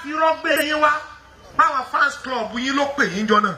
fi rọ́gbé yín wá báwọn fans club yín ló pè yín jọ náà.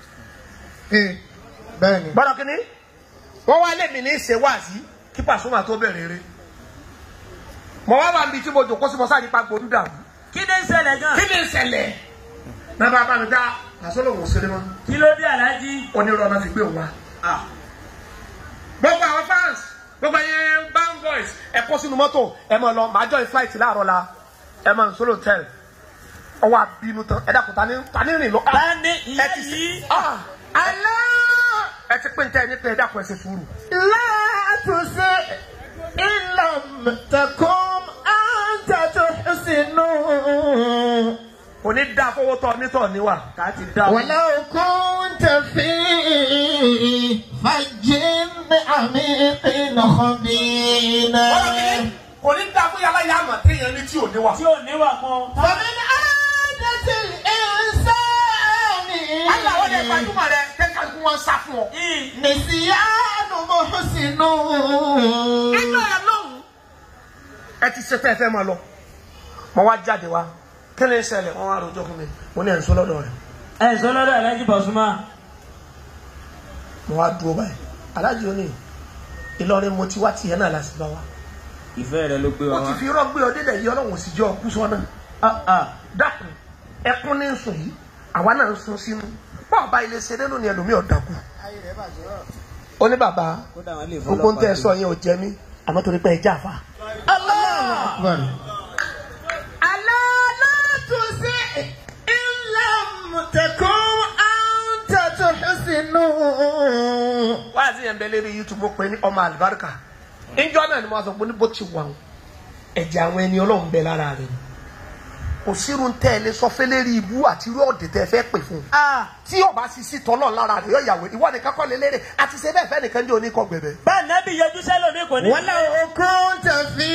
bẹ́ẹ̀ni. gbọ́dọ̀ kínní wọ́n wá lèmi ní ṣe wáàsí kí Pasuma tó bẹ̀rẹ̀ eré mo wá wà níbi tí mo jòkó sí mo sáré pa gbòdú dàrú kí ni ń ṣẹlẹ̀ gan. kí ni ìṣẹ̀lẹ̀ náà bá bá mi dá àsọlọ̀ wò sí ni mọ́ kí ló dé aláàjì. onírọ̀ náà fi gbé òun wá. gbogbo àwọn fans gbogbo ẹyẹ band boys ẹ kó sínú mọ́tò ẹ mọ̀ lọ màá jọ flight láàárọ̀ la ẹ mọ̀ solo hotel ọwọ́ àbínú tán ẹ dàkú tani tani rìn lọ. ta ni ìyá ẹ ti yìí. ah alẹ́ ẹ ti pín tẹ́ ẹ ní pé ẹ dàkú ẹ ṣe sùúrù. látúnṣe ìlànà tẹkùn àǹtàtúnṣinú. kò ní dá fowó tọ nítọ̀ níwà. ká ti dá. ولو كنت في فج عميق خبينا kò ní dá fún yàrá yàrá mọ̀ téèyàn ní tí ò níwà. tí ò níwà kan. فمن عادة الإنسان aláwọ̀ lè gbajúmọ̀ rẹ kẹ́kẹ́ kí wọ́n sá fún ọ. نسيان محسن ẹjọ́ ẹ lóhùn. ẹ ti ṣe tẹ́ ẹ fẹ́ máa lọ. mo wá jáde wá kí ni ń ṣẹlẹ̀ wọ́n wá rojọ́ fún mi mo ní ẹ̀ ń sọ lọ́dọ̀ rẹ̀. ẹ sọ lọ́dọ̀ aláàjì Pasuma. mo wá dúró báyìí aláàjì ó ní Ìlọrin mo ti wá tiẹ̀ náà láti bá wa. ìfẹ́ rẹ ló gbé wa ó ti wá. fi irọ́ gbé ọ délẹ̀ yìí ọlọ́run sì jẹ́ ọkú sọ́nà. Ah, ah. dákun ẹkún ní sùn yìí àwa náà ń sun sínú bọ́ọ̀ bá ilé ṣe nínú ni ẹlòmíì ọ̀dàkù. ó ní bàbá kódà wọn lè gbogbo ń tẹ́ ẹ sọ yẹn ò jẹ mí àmọ́ torí pé ẹ já fa. أكبر ألا لا تسع إن لم تكن أنت تحسن wáyà sí yẹn bẹ lérí youtube mo pè ní ọmọ àlùbáríkà ìjọ náà ni mo sọ pé ní bó ti wà wọn ẹ̀jẹ̀ àwọn ẹni ọlọ́run bẹ lára rẹ̀ ni kò sírun tẹ́ ẹ lé sọ fẹ́ lérí ibú àti irú ọ̀dẹ̀ tẹ́ ẹ fẹ́ pè fún un tí ọba sì sí tọ́lọ̀ lára rẹ̀ yọ ìyàwó ìwọ nìkan kọ́ lé lérè àti ṣe bẹ́ẹ̀ fẹ́ nìkan jẹ́ oníkọ̀ gbẹ̀bẹ̀. bẹ́ẹ̀ nẹ́bí yẹjú sẹ́lómi kò ní. ولو كنت في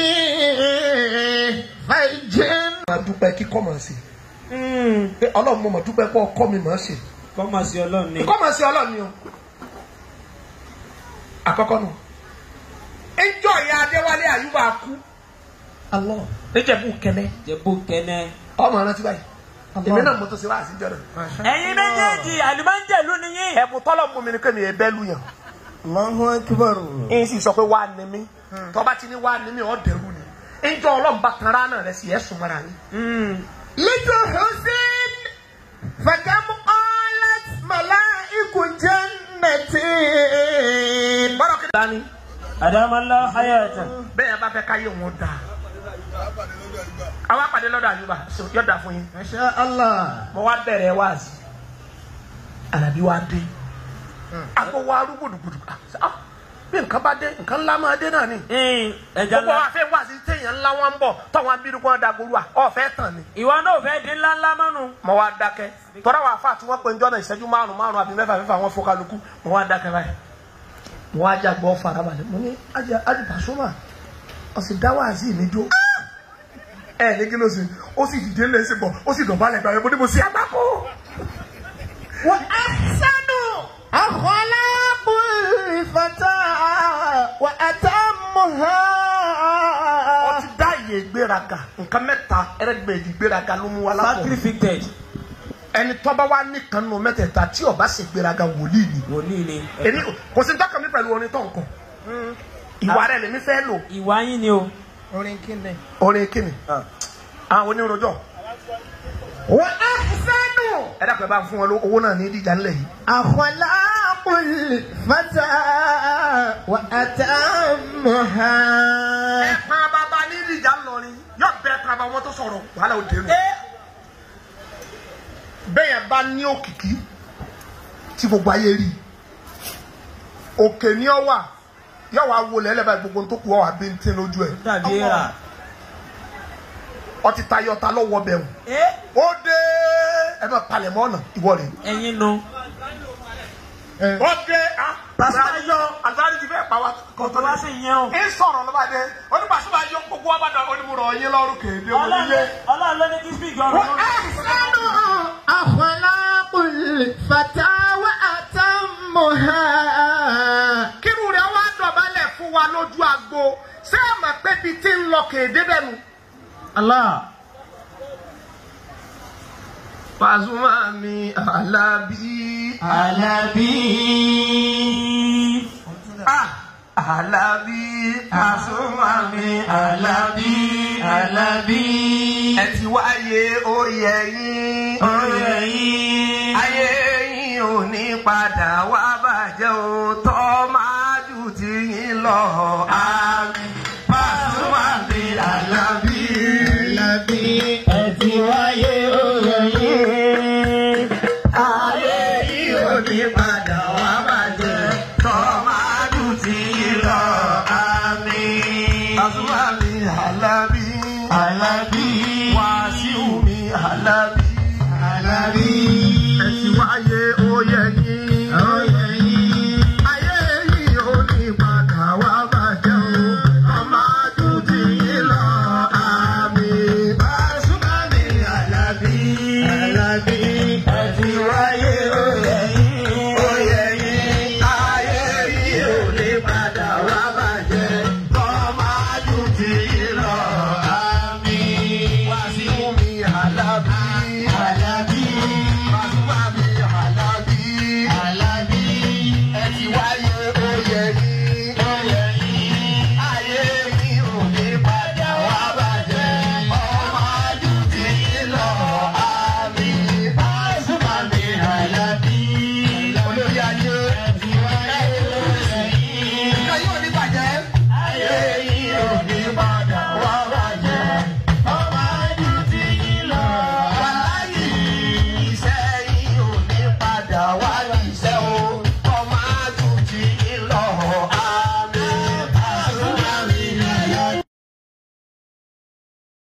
فج máa dúpẹ́ kíkọ́ máa ṣe pé ọlọ́run mo mọ̀ dúpẹ́ pé ọkọ mi máa ṣe kọ́ máa ṣe ọlọ́run ni. kíkọ́ máa ṣe ọlọ́run ni o àkọ́kọ́ nù ìjọ ìyá adéwálé àyùbá kú الله níjẹ̀bú kẹ́lẹ́ jẹ̀bú kẹ́nẹ́. ọmọ rántí báyìí èmi náà mo tó ṣe wá àṣìjọ náà. ẹ̀yin méjèèjì àlùmọ́ńjẹ̀lú ni yín. ẹ̀bùn tọ́lọ̀ mú mi ni kémi ẹ̀ bẹ́ẹ̀ lu yàn. الله أكبر ẹ̀yin sì sọ pé wàá ní mi tọ́ba ti ní wàá ní mi ọ̀ dẹ̀rù ni. ìjọ ọlọ́mùbá kan ránà rẹ̀ sì ẹ̀ sùn mọ́ra yín. لتحسن فكم قالت ملائك جنتي bọ́dọ̀ kí dání àdàmọ́lá hayata. bẹ́ẹ̀ yẹn bá fẹ́ káyé wọn dà. àwa pàdé lọ́dọ̀ àyùbá yóò dà fún yín. ما شاء الله mo wá bẹ̀rẹ̀ wáàsí àlàbí wa dé àgbo wa arú gbùdùgbùdù Ah, bí nǹkan bá dé nǹkan ńlá máa dé náà ni ẹja gbogbo ńlá. wa fẹ́ wáàsí téèyàn ńlá wọn ń bọ̀ tọ́wọ́n abirú kan dàgbòrú à ọ̀fẹ́ tàn ni. ìwọ náà fẹ́ dín ńlá ńlá mọ́nu. mo wá dákẹ́ tọ́lá wa fà tí wọ́n pe njọ́ náà ìṣẹ́jú márùn márùn àbí mẹ́fà mẹ́fà wọn fọ́ kálukú mo wá dákẹ́ báyìí mo wá jàgbọ́ farabalẹ̀ mo ní ajá ajá Pasuma ọ̀sìn dá wáàsí mi dúró ẹ ní kí ló ṣe ó sì dìde lẹ́sìn bọ̀ ó sì dọ̀bálẹ̀ gbàgbé mo ní mo ṣe àgbákò. وأحسن أخلاق الفتى وأتمها ó ti dá iye ìgbéraga nǹkan mẹ́ta ẹ̀rẹ́gbẹ̀ẹ́ ìgbéraga ló mú wa lápò sacrificed. ẹni tọ́ba wa nìkan nù mẹ́tẹ̀ẹ̀ta tí ó bá ṣe ìgbéraga wòlíì ni wòlíì ni. èmi kò sí dọ́kàn mi pẹ̀lú orin tó nǹkan ìwà rẹ̀ lèmi fẹ́ lò ìwà yín ni o. orin kíni. orin kíni àwọn onírojọ́ وأحسن ẹ dàpọ̀ ẹ bá ń fún wọn ló- owó náà ní ìdíjà ńlẹ̀ yìí أخلاق الفتى وأتمها ẹ pa bàbá ní ìdíjà ńlọrin yóò bẹ pa bàbá wọn tó sọ̀rọ̀ wàhálà òde nù bẹ́ẹ̀ yẹn bá ní òkìkí tí gbogbo ayé rí òkè ní ọ wà yóò wá wọlé ẹlẹ́bàá gbogbo tó kù ọ wà bí n tí lójú ẹ̀ dàbí rà. ọtí tayọ ta lọ́wọ́ bẹ̀rù ó dé ẹ máa palẹ̀ mọ́ ọ̀nà ìwọ rẹ̀ ẹ̀yin nu. ó dé ah Pasuma àtàrí ti fẹ́ pa wá kòtò wá sí yẹn o. ń sọ̀rọ̀ lọ́ba dé onígbàsíwá yọ gbogbo wa bá dà onímọ̀rọ̀ ọ̀yẹ́ lọ́rùn kéde onílé. ọlọ́run ló ní kí speak ọ̀rọ̀ lórí. وأحسن أخلاق الفتى وأتمها kírun rẹ̀ wá dọ̀bálẹ̀ fún wa lójú agbo ṣé ẹ mọ̀ pé bíi tí ń lọ kéde bẹ́ẹ̀ nu. الله Pasuma mi Alabi. Àlàbí. Ah, Alabi. Pasuma mi Alabi. Àlàbí. Ẹ ti wáyé oyè yín. Oyè yín. Ayé yín ò ní padà wá bàjẹ́ o. Tọ́ máa jù tí yín lọ. Àmín. Pasuma mi Alabi. Àlàbí. Ẹ ti wáyé oyè yín. Ayé yìí ò ní padà wá bàjẹ́. Tọ́mádù tí yín lọ àmín. Pasuma mi Alabi. Àlàbí. Wàsíù mi Alabi.